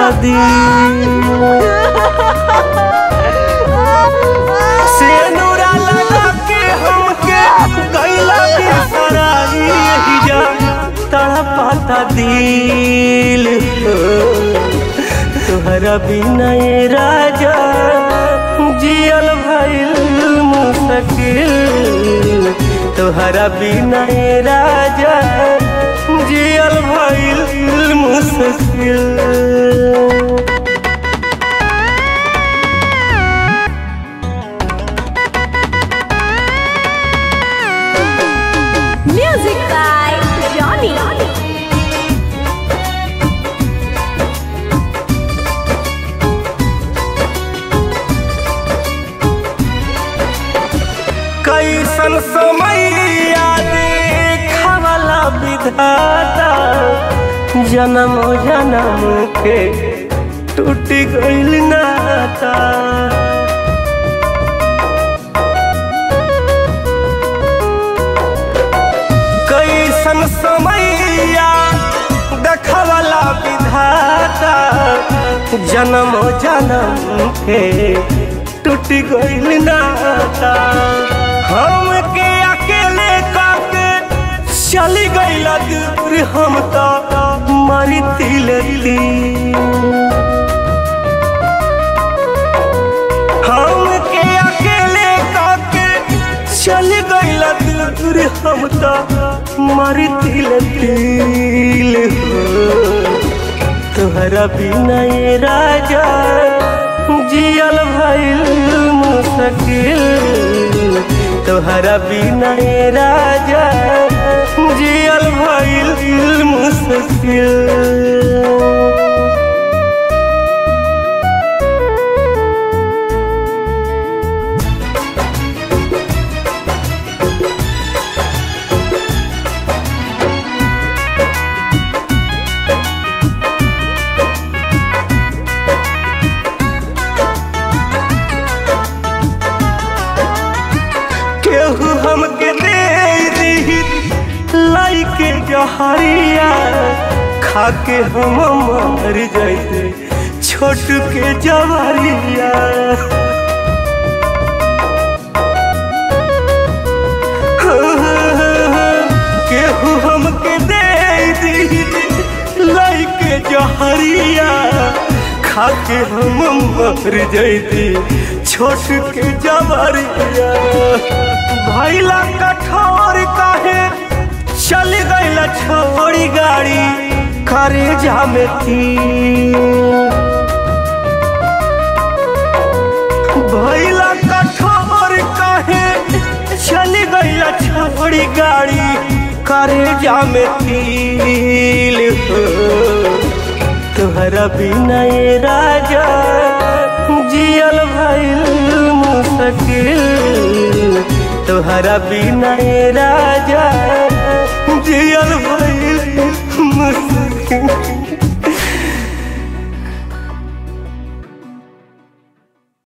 पाता दिल सेनुरा लगा के हमके गैला बिसराई यही जा तड़पाता दिल तोहरा बिना ये राजा जियल भइल मुश्किल तोहरा बिना ये राजा जियल भइल मुश्किल Music by Johnny. कैसन समय देखवला विधाता जन्म जन्म के टूट गइल नाता कैसन समय देखवला विधाता जन्म जन्म के टूट गइल नाता हम के अकेले काके चली गइल दूर हम तो मरी तिलती हम के अकेले काके चल गइल दूर हम तो मरी तिल हो तोहरा बिना ये राजा जियल भइल मुश्किल तोहरा बिना ये राजा जियल भइल मुश्किल केहू हमके दे दी लाइके जहरिया खाके हम मर जाइते छोट के जवरिया केहू हमके दे दी लाइके जहरिया खाके हम मर जाइते छोट के जवरिया भैला कठोर काहे चल गइला छोड़ी गाड़ी करे जामे थी भैला कठोर काहे चल गइला छोड़ी गाड़ी करे जामे थील हो तोहरा बिना ये राजा जियल भइल मुश्किल तोहरा बिना ये राजा जियल भइल